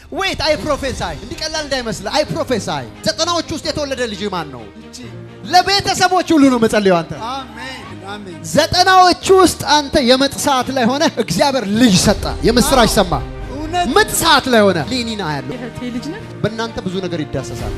ዌት አይ ፕሮፌሳይ እንዲህ ቀላል እንዳይመስል አይ ፕሮፌሳይ ዘጠናዎች ውስጥ የተወለደ ልጅ ማን ነው? እቺ ለቤተሰቦች ሁሉ ነው መጸለየው አንተ አሜን አሜን ዘጠናዎቹ ውስጥ አንተ የምጥ ሰዓት ላይ ሆነ እግዚአብሔር ልጅ ሰጠ፣ የምስራች ሰማ። እውነት ምጥ ሰዓት ላይ ሆነ ሊኒና ያለው የእህቴ ልጅ ነች። በእናንተ ብዙ ነገር ይዳሰሳል።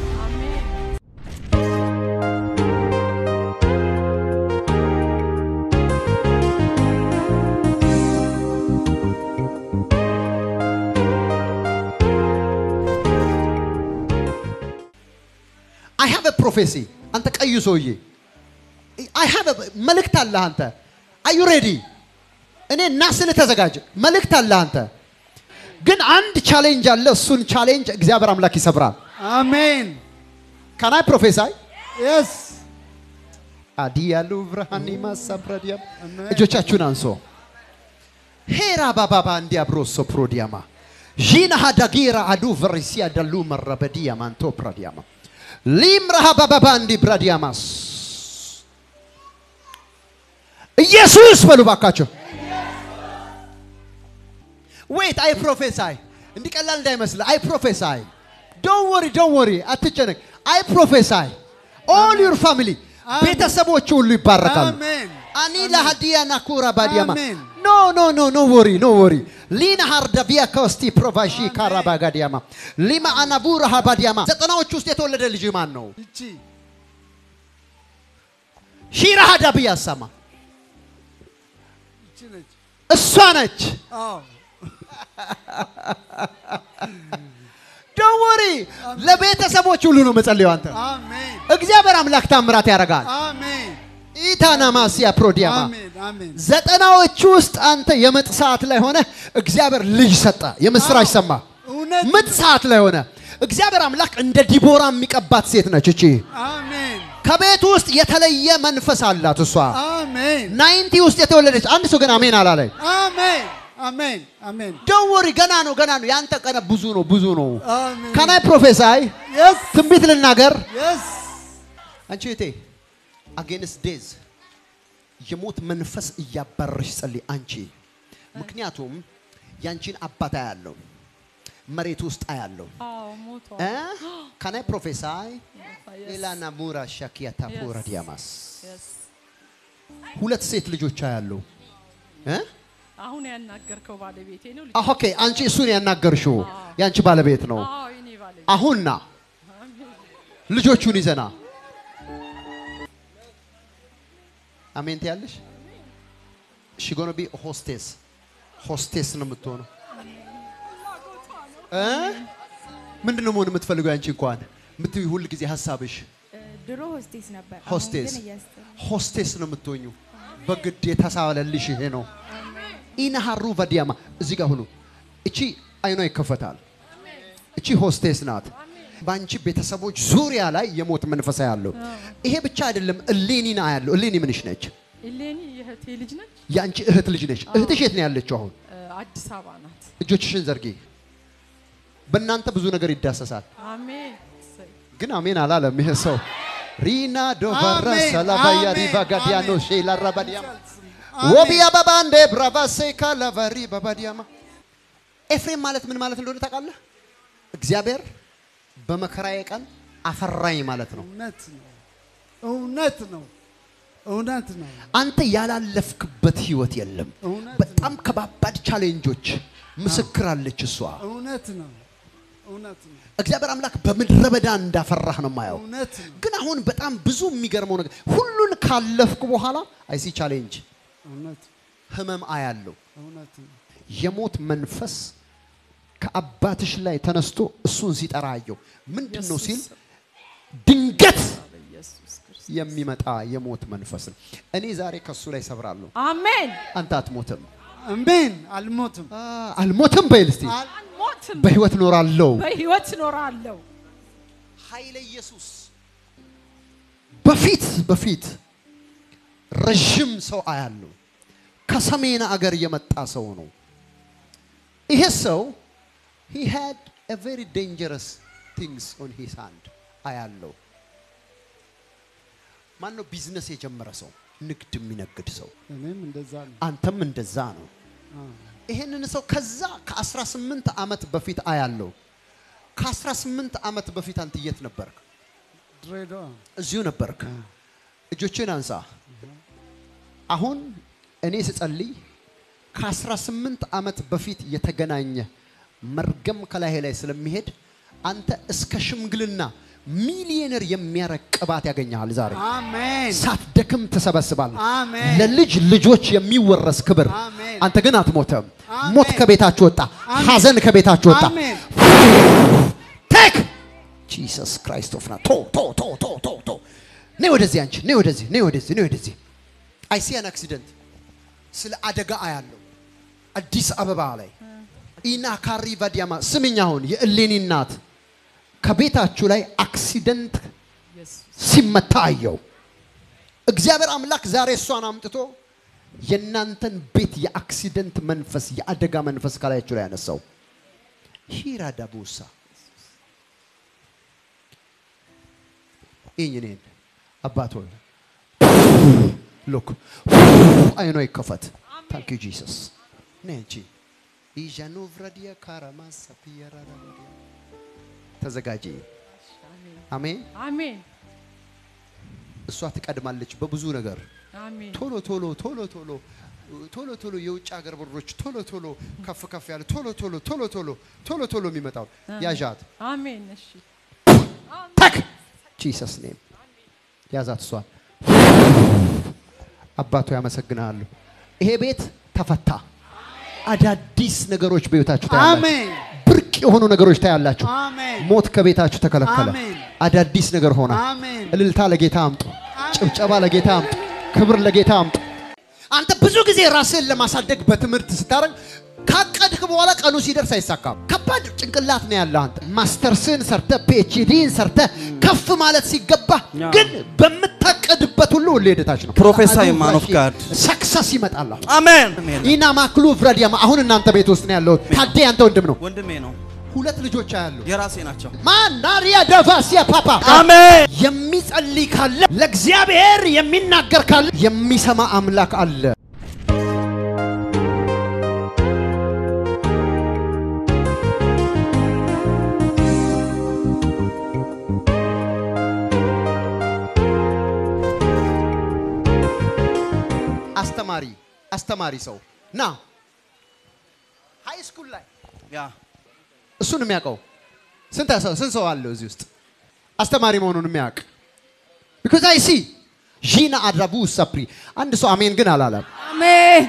አይ ሃቭ ፕሮፌሲ አንተ ቀዩ ሰውዬ አይ ሃቭ መልእክት አለህ አንተ አዩ ሬዲ እኔ እና ስል ተዘጋጅ መልእክት አለህ አንተ ግን አንድ ቻሌንጅ አለ እሱን ቻሌንጅ እግዚአብሔር አምላክ ይሰብራል አሜን ካናይ ፕሮፌሳይ የስ አዲያሉ ብርሃኒ ማሳብረዲያም አሜን። እጆቻችሁን አንሶ ሄራ ባባባ እንዲያብሮሶ ፕሮዲያማ ዢና ሃዳጊራ አዱ ቨሪሲያ ደሉ መረበዲያማ አንቶ ፕራዲያማ ሊምራሃ ባባባ እንዲ ብራዲያማስ ኢየሱስ በሉ ባካቸው። ዌት አይ ፕሮፌሳይ እንዲህ ቀላል እንዳይመስል አይ ፕሮፌሳይ ዶን ወሪ ዶን ወሪ አትጨነቅ። አይ ፕሮፌሳይ ኦል ዩር ፋሚሊ ቤተሰቦች ሁሉ ይባረካሉ። አሜን አኒ ለሃዲያ ናኩራ ባዲያማ አሜን። ኖ ኖ ኖ ኖ ወሪ ኖ ወሪ ሊና ሃርዳቪያ ኮስቲ ፕሮቫሺ ካራባ ጋዲያማ ሊማ አናቡራ ሃባዲያማ ዘጠናዎች ውስጥ የተወለደ ልጅ ማን ነው? እቺ ሺራ ሃዳብያ ሰማ እቺ ነች እሷ ነች። አዎ ዶን ወሪ ለቤተሰቦች ሁሉ ነው መጸለዩ አንተ አሜን እግዚአብሔር አምላክ ታምራት ያደርጋል። አሜን ኢታናማሲያ ፕሮዲያማ አሜን አሜን ዘጠናዎቹ ውስጥ አንተ የምጥ ሰዓት ላይ ሆነ እግዚአብሔር ልጅ ሰጠ፣ የምስራች ሰማ። እውነት ምጥ ሰዓት ላይ ሆነ እግዚአብሔር አምላክ እንደ ዲቦራ የሚቀባት ሴት ነች እቺ። አሜን ከቤቱ ውስጥ የተለየ መንፈስ አላት እሷ። አሜን ናይንቲ ውስጥ የተወለደች አንድ ሰው ግን አሜን አላለኝ። አሜን አሜን አሜን ደወሪ ገና ነው ገና ነው። ያንተ ቀነ ብዙ ነው ብዙ ነው። አሜን ከናይ ፕሮፌሳይ የስ ትንቢት ልናገር የስ አንቺ እቴ አጌንስ ዴዝ የሞት መንፈስ እያባረሽ ጸልይ አንቺ። ምክንያቱም ያንቺን አባት አያለው መሬት ውስጥ አያለው አዎ ሞቷል። ከናይ ፕሮፌሳይ Yes. ሌላና ሙራ ሻኪያ ታፖራ Yes. ዲያማስ Yes. ሁለት ሴት ልጆች አያለው እ አሁን ያናገርከው ባለቤቴ ነው። ልጅ- ኦኬ አንቺ እሱን ያናገርሽው ያንቺ ባለቤት ነው። አዎ የኔ ባለቤት አሁንና ልጆቹን ይዘና አሜን ትያለሽ። ሺ ጎነ ቢ ሆስቴስ ሆስቴስ ነው የምትሆነው። እ ምንድን ነው መሆን የምትፈልገው? ያንቺ እንኳን የምትይ ሁል ጊዜ ሀሳብሽ ድሮ ሆስቴስ ነበር። አሁን ሆስቴስ ግን እያስተማርኩ ሆስቴስ ነው የምትሆኙ። በግድ የተሳለልሽ ይሄ ነው። ኢናሃሩ ቫዲያማ እዚህ ጋር ሁኑ። እቺ አይኗ ይከፈታል። እቺ ሆስቴስ ናት። በአንቺ ቤተሰቦች ዙሪያ ላይ የሞት መንፈሳ ያለው ይሄ ብቻ አይደለም። እሌኒና ያለው እሌኒ ምንሽ ነች? እሌኒ የእህቴ ልጅ ነች። የአንቺ እህት ልጅ ነች። እህትሽ የት ነው ያለችው አሁን? እ፣ አዲስ አበባ ናት። እጆችሽን ዘርጊ። በእናንተ ብዙ ነገር ይዳሰሳል። አሜን እሰይ። ግን አሜን አላለም ይሄ ሰው። ሪና ዶቫራ አሜን፣ ሰላባያ አሜን፣ ሪቫ ጋዲያኖ አሜን። ሼላ ራባዲያማ አሜን። ወቢያ ባባንዴ ብራቫሴካ ላቫሪ ባባዲያማ ኤፍሬም ማለት ምን ማለት እንደሆነ ታውቃለህ? እግዚአብሔር በመከራዬ ቀን አፈራኝ ማለት ነው። እውነት ነው እውነት ነው እውነት ነው አንተ ያላለፍክበት ህይወት የለም። እውነት በጣም ከባባድ ቻሌንጆች ምስክር አለች እሷ። እውነት ነው እውነት ነው እግዚአብሔር አምላክ በምድረ በዳ እንዳፈራህ ነው የማየው። እውነት ነው ግን አሁን በጣም ብዙ የሚገርመው ነገር ሁሉን ካለፍኩ በኋላ አይሲ ቻሌንጅ እውነት ህመም አያለው። እውነት ነው የሞት መንፈስ ከአባትሽ ላይ ተነስቶ እሱን ሲጠራ አየው። ምንድን ነው ሲል ድንገት በኢየሱስ ክርስቶስ የሚመጣ የሞት መንፈስ ነው። እኔ ዛሬ ከሱ ላይ ሰብራለሁ። አሜን። አንተ አትሞትም። አሜን አልሞትም አ፣ አልሞትም በይል እስቲ አልሞትም፣ በህይወት እኖራለሁ። በህይወት እኖራለሁ። ኃይለ ኢየሱስ በፊት በፊት ረዥም ሰው አያለው። ከሰሜን አገር የመጣ ሰው ነው። ይሄ ሰው he had a very dangerous things on his hand አያለው። ማን ነው ቢዝነስ የጀመረ ሰው፣ ንግድ የሚነግድ ሰው። እኔም እንደዛ ነው አንተም እንደዛ ነው። ይሄንን ሰው ከዛ ከ18 ዓመት በፊት አያለው ከ18 ዓመት በፊት አንተ የት ነበርክ? ድሬዳዋ እዚሁ ነበርክ። እጆችን አንሳ። አሁን እኔ ስጸልይ ከ18 ዓመት በፊት የተገናኘ መርገም ከላይ ላይ ስለሚሄድ አንተ እስከ ሽምግልና ሚሊዮነር የሚያረግ ቅባት ያገኘሃል ዛሬ። አሜን ሳትደክም ትሰበስባለህ። አሜን ለልጅ ልጆች የሚወረስ ክብር። አሜን። አንተ ግን አትሞተም። አሜን። ሞት ከቤታችሁ ወጣ፣ አሜን። ሐዘን ከቤታችሁ ወጣ። አሜን ቴክ ጂሰስ ክራይስት ኦፍ ና ቶ ቶ ቶ ቶ ቶ ቶ ነይ ወደዚህ አንቺ ነይ ወደዚህ ነይ ወደዚህ ነይ ወደዚህ አይ ሲ አን አክሲደንት ስለ አደጋ አያለው አዲስ አበባ ላይ ኢና ካሪ ቫዲያማ ስምኝ አሁን የእሌኒ እናት ከቤታችሁ ላይ አክሲደንት ኢየሱስ ሲመታ አየው እግዚአብሔር አምላክ ዛሬ እሷን አምጥቶ የእናንተን ቤት የአክሲደንት መንፈስ የአደጋ መንፈስ ከላያችሁ ላይ ያነሳው ሂራ ዳቡሳ ይህኝ እኔን አባት ሆይ ሉክ አይኖ ይከፈት ታንክ ዩ ጂሰስ ነ አንቺ ኢዣኖቭራዲያ ካራማሳ ፒየራራዲያ ተዘጋጂ አሜን አሜን እሷ ትቀድማለች በብዙ ነገር አሜን ቶሎ ቶሎ ቶሎ ቶሎ ቶሎ ቶሎ የውጭ ሀገር ብሮች ቶሎ ቶሎ ከፍ ከፍ ያለ ቶሎ ቶሎ ቶሎ ቶሎ ቶሎ ቶሎ የሚመጣው ያዣት አሜን እሺ ተክ ጂሰስ ኔም ያዛት እሷን አባቶ ያመሰግናለሁ ይሄ ቤት ተፈታ አዳዲስ ነገሮች በቤታችሁ ታያላችሁ አሜን ብርቅ የሆኑ ነገሮች ታያላችሁ አሜን ሞት ከቤታችሁ ተከለከለ አሜን። አዳዲስ ነገር ሆነ አሜን እልልታ ለጌታ አምጡ ጭብጨባ ለጌታ አምጡ ክብር ለጌታ አምጡ አንተ ብዙ ጊዜ ራስህን ለማሳደግ በትምህርት ስታደርግ ካቀድክ በኋላ ቀኑ ሲደርስ አይሳካም ከባድ ጭንቅላት ነው ያለ አንተ ማስተርስን ሰርተ ፒኤችዲን ሰርተ ከፍ ማለት ሲገባ ያ። ግን በምታቀድበት ሁሉ ሁሌ ሄደታች ነው Prophesy, man of God. ሰክሰስ ይመጣል አሜን ኢና ማክሉ ፍረዲያማ አሁን እናንተ ቤት ውስጥ ነው ያለሁት ታዴ አንተ ወንድም ነው ወንድሜ ነው ሁለት ልጆች አያሉ የራሴ ናቸው ማናሪያ ደቫሲያ ፓፓ አሜን የሚጸልይ ካለ ለእግዚአብሔር የሚናገር ካለ የሚሰማ አምላክ አለ። አስተማሪ አስተማሪ ሰው ና ሃይ ስኩል ላይ ያ እሱን የሚያውቀው ስንት ሰው ስንት ሰው አለው እዚህ ውስጥ አስተማሪ መሆኑን የሚያውቅ ቢኮዝ አይ ሲ ዢና አድራቡ ሰፕሪ አንድ ሰው አሜን ግን አላለም። አሜን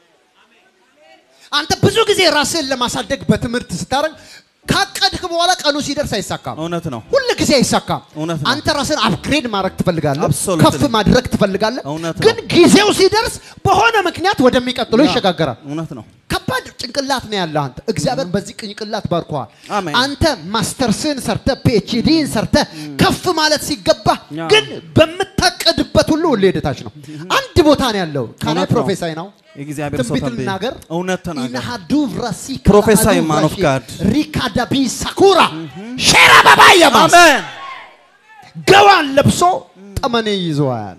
አንተ ብዙ ጊዜ ራስህን ለማሳደግ በትምህርት ስታደርግ ካቀድክ በኋላ ቀኑ ሲደርስ አይሳካም። እውነት ነው ሁል ጊዜ አይሳካም። እውነት ነው። አንተ ራስን አፕግሬድ ማድረግ ትፈልጋለህ፣ Absolutely. ከፍ ማድረግ ትፈልጋለህ። እውነት ነው። ግን ጊዜው ሲደርስ በሆነ ምክንያት ወደሚቀጥለው ይሸጋገራል። እውነት ነው ከባድ ጭንቅላት ነው ያለ አንተ። እግዚአብሔር በዚህ ጭንቅላት ባርኮሃል። አሜን። አንተ ማስተርስን ሰርተ ፒኤችዲን ሰርተ ከፍ ማለት ሲገባ ያ። ግን በምታቀድበት ሁሉ ሁሌ ሄደታች ነው። አንድ ቦታ ነው ያለው። ካናይ እውነት ነው። ፕሮፌሳይ ነው የእግዚአብሔር ሰው ትንቢት ተንብይ ልናገር እውነት ተናገር ኢናሃዱ ቭራሲ Prophesy, man of God. ሪካዳቢ ሳኩራ ሼራ ባባየማስ አሜን ገዋን ለብሶ ጠመኔ ይዘዋል።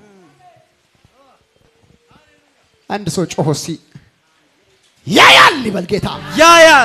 አንድ ሰው ጮሆ ሲ ያያል ይበል ጌታ። ያያል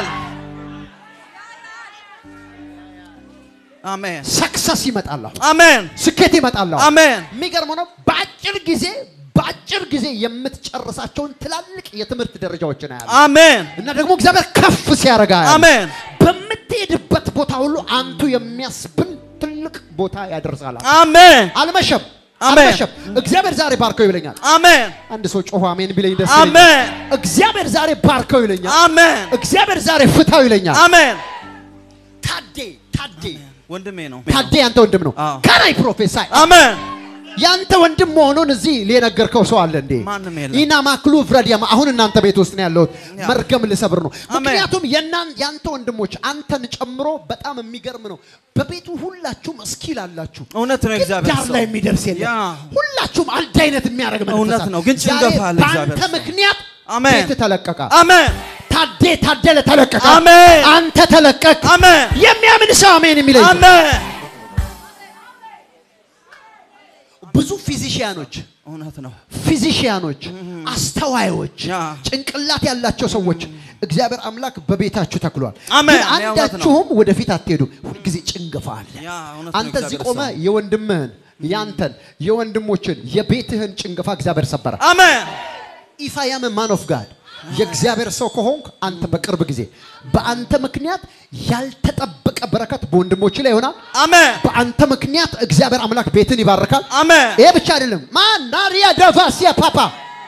አሜን ሰክሰስ ይመጣል፣ አሜን ስኬት ይመጣል። አሜን የሚገርመው ነው በአጭር ጊዜ በአጭር ጊዜ የምትጨርሳቸውን ትላልቅ የትምህርት ደረጃዎችን ያያል አሜን እና ደግሞ እግዚአብሔር ከፍ ሲያደርጋ ያያል። አሜን በምትሄድበት ቦታ ሁሉ አንቱ የሚያስብል ትልቅ ቦታ ያደርሳል። አሜን አልመሸም አሜን። አልመሸም። እግዚአብሔር ዛሬ ባርከው ይለኛል። አሜን አንድ ሰው ጮሆ አሜን ቢለኝ ደስ ይለኛል። አሜን እግዚአብሔር ዛሬ ባርከው ይለኛል። አሜን እግዚአብሔር ዛሬ ፍታው ይለኛል። አሜን ታዴ ታዴ ወንድሜ ነው ታዴ ያንተ ወንድም ነው። አዎ። ከናይ ፕሮፌሳይ አሜን ያንተ ወንድም መሆኑን እዚህ የነገርከው ሰው አለ እንዴ? ማንም የለም። ኢና ማክሉ ፍረዲያማ አሁን እናንተ ቤት ውስጥ ነው ያለሁት። ያ። መርገም ልሰብር ነው። አሜን። ምክንያቱም የናን ያንተ ወንድሞች አንተን ጨምሮ በጣም የሚገርም ነው። በቤቱ ሁላችሁም እስኪል አላችሁ። እውነት ነው ግን የእግዚአብሔር ዳር ሰው ላይ የሚደርስ የለም። ያ። ሁላችሁም አንድ አይነት የሚያደርግ መንፈስ እውነት አለ። ነው፣ ግን ጭንገፋ ዛሬ አለ በአንተ እግዚአብሔር ሰው። ምክንያት አሜን። ቤት ተለቀቀ። አሜን ታዴ ታደለ ተለቀቀ። አሜን። አንተ ተለቀቅ። አሜን የሚያምን ሰው አሜን የሚለኝ አሜን ብዙ ፊዚካል ፊዚሽያኖች እውነት ነው። ፊዚሽያኖች፣ አስተዋዮች፣ ያ። ጭንቅላት ያላቸው ሰዎች እግዚአብሔር አምላክ በቤታችሁ ተክሏል። አሜን። ግን ያ እውነት ነው። አንዳችሁም ወደፊት አትሄዱ። ሁልጊዜ ጭንገፋ አለ። ያ እውነት ነው። አንተ እዚህ እግዚአብሔር ቆመ ሰው። የወንድምህን ያንተን የወንድሞችን የቤትህን ጭንገፋ እግዚአብሔር ሰበረ። አሜን ኢፍ አይ አም ማን ኦፍ ጋድ የእግዚአብሔር ሰው ከሆንክ አንተ በቅርብ ጊዜ በአንተ ምክንያት ያልተጠበቀ በረከት በወንድሞች ላይ ይሆናል። አሜን በአንተ ምክንያት እግዚአብሔር አምላክ ቤትን ይባርካል። አሜን ይሄ ብቻ አይደለም። ማናሪያ ደቫሲያ ፓፓ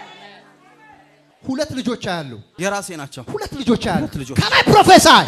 ሁለት ልጆች አያሉ የራሴ ናቸው። ሁለት ልጆች አያሉ ሁለት ልጆች። ከላይ ፕሮፌሰር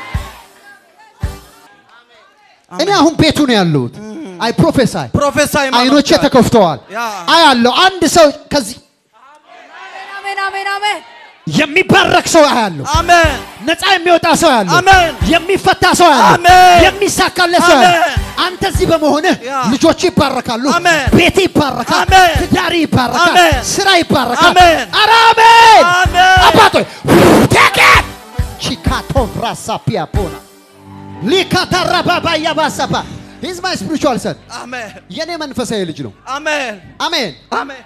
እኔ አሁን ቤቱ ነው ያለሁት። አይ ፕሮፌሰር ፕሮፌሳይ አይኖቼ ተከፍተዋል። ያ። አያለሁ አንድ ሰው ከዚህ አሜን አሜን አሜን የሚባረክ ሰው አያለሁ። አሜን ነፃ የሚወጣ ሰው ያለው አሜን። የሚፈታ ሰው ያለው አሜን። የሚሳካለት ሰው ያለው አሜን። አንተ እዚህ በመሆንህ ያ። ልጆች ይባረካሉ፣ አሜን። ቤት ይባረካል፣ አሜን። ትዳሪ ይባረካል፣ አሜን። ስራ ይባረካል። አሜን። ኧረ አሜን አሜን። አባቶች ቴኬት ቺካቶ ራሳ ፒያፖና ሊካታራ ባባ ያባሰባ ሂዝ ማይ ስፒሪቹዋል ሰን አሜን የኔ መንፈሳዊ ልጅ ነው። አሜን አሜን። አሜን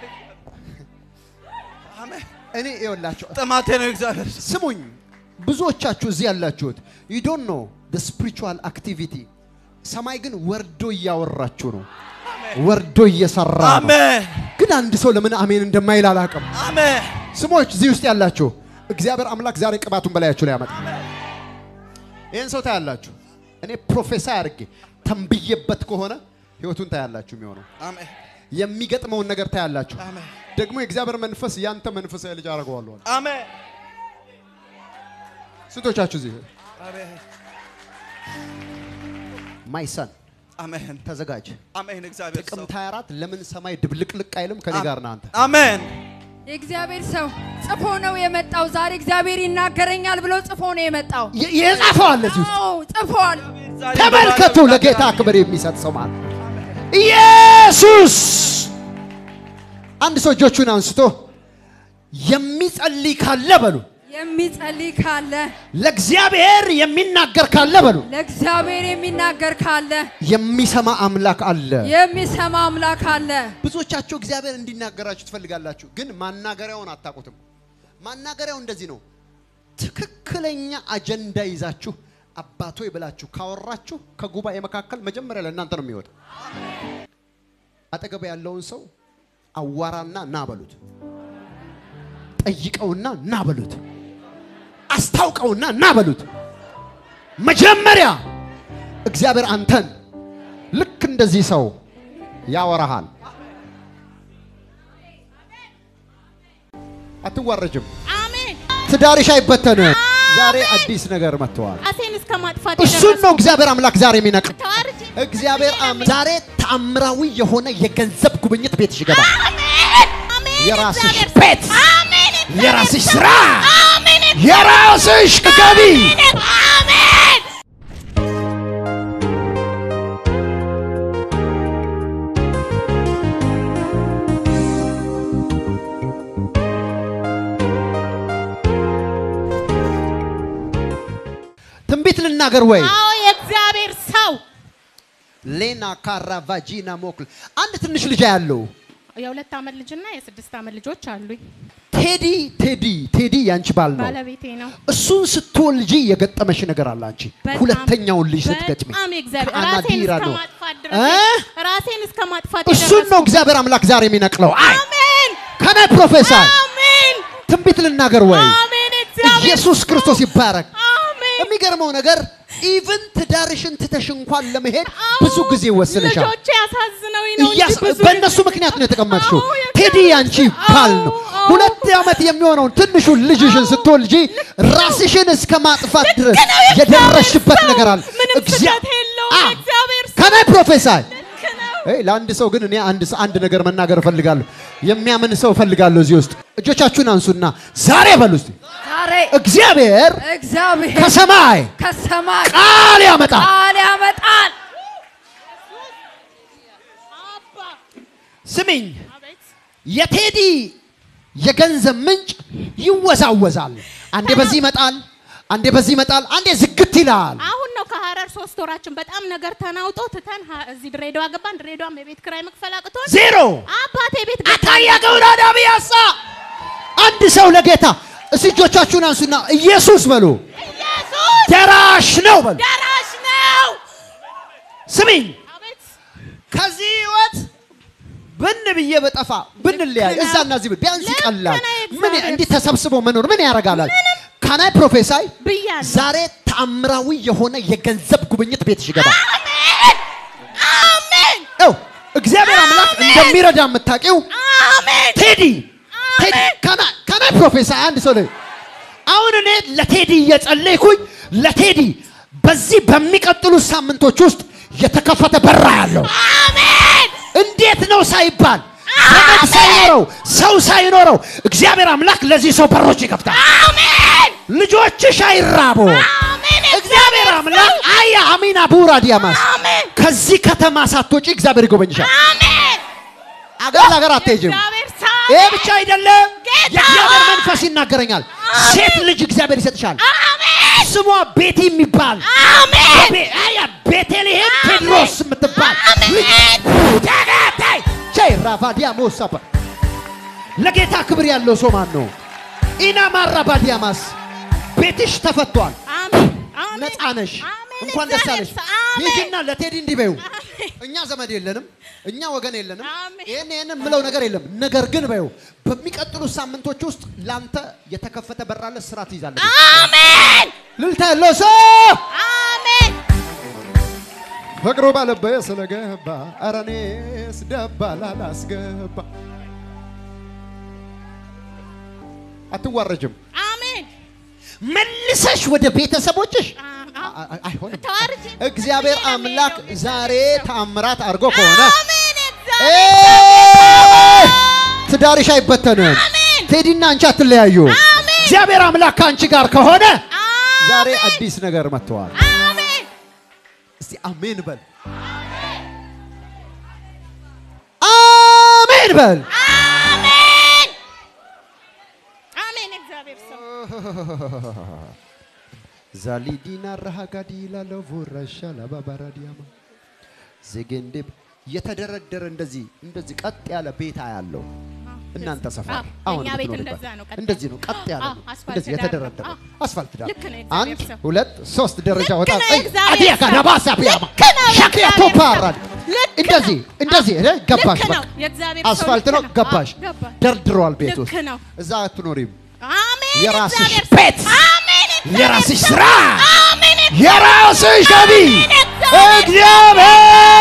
አሜን። እኔ ይኸውላችሁ ጥማቴ ነው እግዚአብሔር ሰው። ስሙኝ ብዙዎቻችሁ እዚህ ያላችሁት ዩ ዶንት ኖ the spiritual activity ሰማይ ግን ወርዶ እያወራችሁ ነው ወርዶ እየሰራ ነው አሜን ግን አንድ ሰው ለምን አሜን እንደማይል አላውቅም አሜን ስሞች እዚህ ውስጥ ያላችሁ እግዚአብሔር አምላክ ዛሬ ቅባቱን በላያችሁ ላይ ያመጣ ይህን ሰው ታያላችሁ እኔ ፕሮፌሰር አድርጌ ተንብዬበት ከሆነ ህይወቱን ታያላችሁ የሚሆነው አሜን የሚገጥመውን ነገር ታያላችሁ አሜን ደግሞ የእግዚአብሔር መንፈስ ያንተ መንፈሳዊ ልጅ አደርገዋለሁ አለ። አሜን ስንቶቻችሁ እዚህ አሜን ማይ ሰን አሜን ተዘጋጅ አሜን እግዚአብሔር ሰው ጥቅምት 24 ለምን ሰማይ ድብልቅልቅ አይልም? ከኔ ጋር ነህ አንተ። አሜን የእግዚአብሔር ሰው ጽፎ ነው የመጣው። ዛሬ እግዚአብሔር ይናገረኛል ብሎ ጽፎ ነው የመጣው። የ- የጻፈው አለ እዚህ ውስጥ አዎ ጽፏል። ዛሬ ተመልከቱ። በባለው ለጌታ ክብር የሚሰጥ ሰው ማለት ኢየሱስ። አንድ ሰው እጆቹን አንስቶ የሚጸልይ ካለ በሉ፣ የሚጸልይ ካለ ለእግዚአብሔር የሚናገር ካለ በሉ፣ ለእግዚአብሔር የሚናገር ካለ የሚሰማ አምላክ አለ። የሚሰማ አምላክ አለ። ብዙዎቻችሁ እግዚአብሔር እንዲናገራችሁ ትፈልጋላችሁ፣ ግን ማናገሪያውን አታውቁትም። ማናገሪያው እንደዚህ ነው። ትክክለኛ አጀንዳ ይዛችሁ አባቶ ብላችሁ ካወራችሁ ከጉባኤ መካከል መጀመሪያ ለእናንተ ነው የሚወጣው። አጠገብ ያለውን ሰው አዋራና ና በሉት፣ ጠይቀውና ና በሉት፣ አስታውቀውና ና በሉት። መጀመሪያ እግዚአብሔር አንተን ልክ እንደዚህ ሰው ያወራሃል። አትዋረጅም። አሜን። ትዳርሽ አይበተንም። ዛሬ አዲስ ነገር መጥተዋል። ራሴን እስከ ማጥፋት እሱን ነው እግዚአብሔር አምላክ ዛሬ የሚነቅ ተዋርጄ እግዚአብሔር አም- ዛሬ ተአምራዊ የሆነ የገንዘብ ጉብኝት ቤትሽ ይገባል። አሜን አሜን። የራስሽ እግዚአብሔር ቤት፣ አሜን። እግዚአብሔር የራስሽ ሰው። ስራ፣ አሜን የራስሽ ገቢ አሜን። ትንቢት ልናገር ወይ አዎ የእግዚአብሔር ሰው ሌና ካራ ቫጂና ሞክል አንድ ትንሽ ልጅ ያለው የሁለት ዓመት ልጅና የስድስት ዓመት ልጆች አሉኝ። ቴዲ ቴዲ ቴዲ ያንቺ ባል ነው። ባለቤቴ ነው። እሱን ስትወልጂ የገጠመሽ ነገር አለ አንቺ በጣም- ሁለተኛውን ልጅ ስትገጥሚ በጣም የእግዚአብሔር ከአናዲራ ራሴን እስከ ነው ማጥፋት እ? ድረስ ራሴን እስከ ማጥፋት እሱን የደረስኩ- ነው እግዚአብሔር አምላክ ዛሬ የሚነቅለው። አይ አሜን ከናይ ፕሮፌሰር አሜን ትንቢት ልናገር ወይ አሜን። እግዚአብሔር ኢየሱስ ክርስቶስ ይባረክ። አሜን። የሚገርመው ነገር ኢቭን ትዳርሽን ትተሽ እንኳን ለመሄድ ብዙ ጊዜ ወስነሻል። ልጆቼ ያሳዝነውኝ ነው እንጂ እያስ- ብዙ በእነሱ ምክንያት ነው የተቀመጥሽው። አዎ፣ የእግዚአብሔር- ቴዲ ያንቺ ባል ነው። አዎ፣ አዎ። ሁለት ዓመት የሚሆነውን ትንሹን ልጅሽን ስትወልጂ ራስሽን እስከ ማጥፋት ድረስ ነው የእግዚአብሔር የደረስሽበት ሰው። ነገር አለ። ምንም እግዚአ- ስህተት የለውም አ- የእግዚአብሔር ሰው። ከናይ ፕሮፌሰር ልክ ነው። ኤይ ለአንድ ሰው ግን እኔ አንድ ሰ- አንድ ነገር መናገር እፈልጋለሁ። የሚያምን ሰው እፈልጋለሁ። እዚህ ውስጥ እጆቻችሁን አንሱና ዛሬ በሉ እስቲ ዛሬ እግዚአብሔር እግዚአብሔር ከሰማይ ከሰማይ ቃል ያመጣል። ቃል ያመጣል። አባ ስሚኝ፣ አቤት የቴዲ የገንዘብ ምንጭ ይወዛወዛል። አንዴ በዚህ ይመጣል፣ አንዴ በዚህ ይመጣል፣ አንዴ ዝግት ይላል። አሁን ነው ከሀረር ሶስት ወራችን በጣም ነገር ተናውጦ ትተን ሀ- እዚህ ድሬዳዋ ገባን። ድሬዳዋም የቤት ክራይ መክፈል አቅቶን ዜሮ አባቴ ቤት አታያ ገውራዳ ቢያሳ አንድ ሰው ለጌታ እስቲ እጆቻችሁን አንሱና ኢየሱስ በሉ። ኢየሱስ ደራሽ ነው በሉ። ደራሽ ነው። ስሚኝ አቤት ከዚህ ህይወት ብን ብዬ በጠፋ ብንለያይ ልክ ነው። እዛና እዚህ ብል ቢያንስ ልክ ይቀላል። ነው ምን እግዚአብሔር እንዲህ ተሰብስቦ መኖር ምን ያደርጋላል? ካናይ ፕሮፌሳይ ብያለሁ። ዛሬ ተአምራዊ የሆነ የገንዘብ ጉብኝት ቤትሽ ይገባል። አሜን አሜን ው እግዚአብሔር አምላክ እንደሚረዳ የምታውቂው አሜን ቴዲ ቴዲ ካና- ካናይ ፕሮፌሳይ አንድ ሰው ላይ አሁን እኔ ለቴዲ እየጸለይኩኝ ለቴዲ በዚህ በሚቀጥሉት ሳምንቶች ውስጥ የተከፈተ በራ ያለው አሜን እንዴት ነው ሳይባል ዘመድ ሳይኖረው ሰው ሳይኖረው እግዚአብሔር አምላክ ለዚህ ሰው በሮች ይከፍታል። አሜን ልጆችሽ አይራቡ። አሜን እግዚአብሔር አምላክ አያ አሚና ቡራ ዲያማስ አሜን ከዚህ ከተማ ሳትወጪ እግዚአብሔር ይጎበኝሻል። አሜን አገር ለአገር አትሄጂም። እግዚአብሔር ሰው ይሄ ብቻ አይደለም፣ ጌታ የእግዚአብሔር መንፈስ ይናገረኛል። ሴት ልጅ እግዚአብሔር ይሰጥሻል። አሜን ስሟ ቤቲ የሚባል አሜን ቤ- አያ ቤተልሔም ቴድሮስ የምትባል አሜን ተከታይ ቻይ ራቫዲያ ሞሳባ ለጌታ ክብር ያለው ሰው ማን ነው? ኢናማ ራባዲያማስ ቤትሽ ተፈቷል። አሜን አሜን ነፃ ነሽ። አሜን እንኳን ደስ አለሽ። እግዚአብሔር ሰው አሜን ሂጂና ለቴዲ እንዲህ በይው፣ አሜን እኛ ዘመድ የለንም፣ እኛ ወገን የለንም፣ አሜን። ይህን ይህን የምለው ነገር የለም። ነገር ግን በይው በሚቀጥሉት ሳምንቶች ውስጥ ላንተ የተከፈተ በራለ ስራ ትይዛለች። አሜን ልልታ ያለው ሰው አሜን ፍቅሩ ባለበየ ስለገባ ኧረ እኔስ ደባል አላስገባ አትዋረጅም። አሜን መልሰሽ ወደ ቤተሰቦችሽ አ- አ- አ- አይሆንም። ተዋርጄ እግዚአብሔር ነው አምላክ የምሄደው። ዛሬ ተአምራት አድርጎ ከሆነ አሜን ኤይ! እግዚአብሔር ትዳርሽ አይበተንም። አሜን ቴዲና አንቺ አትለያዩ። አሜን እግዚአብሔር አምላክ ከአንቺ ጋር ከሆነ ዛሬ አሜን አዲስ ነገር መጥተዋል። አሜን እስቲ አሜን በል። አሜን በል። አሜን አሜን እግዚአብሔር ሰው ዛሊዲና ረሃጋዲ ላለቮረሻ ላባባራዲያማ ዜጌንዴ የተደረደረ እንደዚህ እንደዚህ ቀጥ ያለ ቤታ ያለው እናንተ ሰፈር አዎ፣ አሁን የእኛ ቤት የምትኖርበት እንደዛ ነው፣ ቀጥ እንደዚህ ነው፣ ቀጥ ያለ አዎ፣ ነው። አስፋልት እንደዚህ ዳር ነው። የተደረደረ አዎ። አስፋልት ዳር ልክ ነው አንድ የእግዚአብሔር ሰው። ሁለት ሶስት ደረጃ ልክ ወጣ ነው አይ፣ የእግዚአብሔር አዲያ ሰው። ጋዳባሳ ቢያማ ልክ ነው ሻኪያ የእግዚአብሔር ቶፓራ ልክ እንደዚህ እንደዚህ እ ገባሽ ልክ በቃ ነው የእግዚአብሔር ሰው አስፋልት ልክ ነው ገባሽ አዎ፣ ገባ ደርድሯል ቤት ልክ ውስጥ ነው እዛ አትኖሪም አሜን የራስሽ እግዚአብሔር ሰው። ቤት፣ አሜን የራስሽ እግዚአብሔር ስራ ሰው። አሜን የራስሽ ገቢ እግዚአብሔር እግዚአብሔር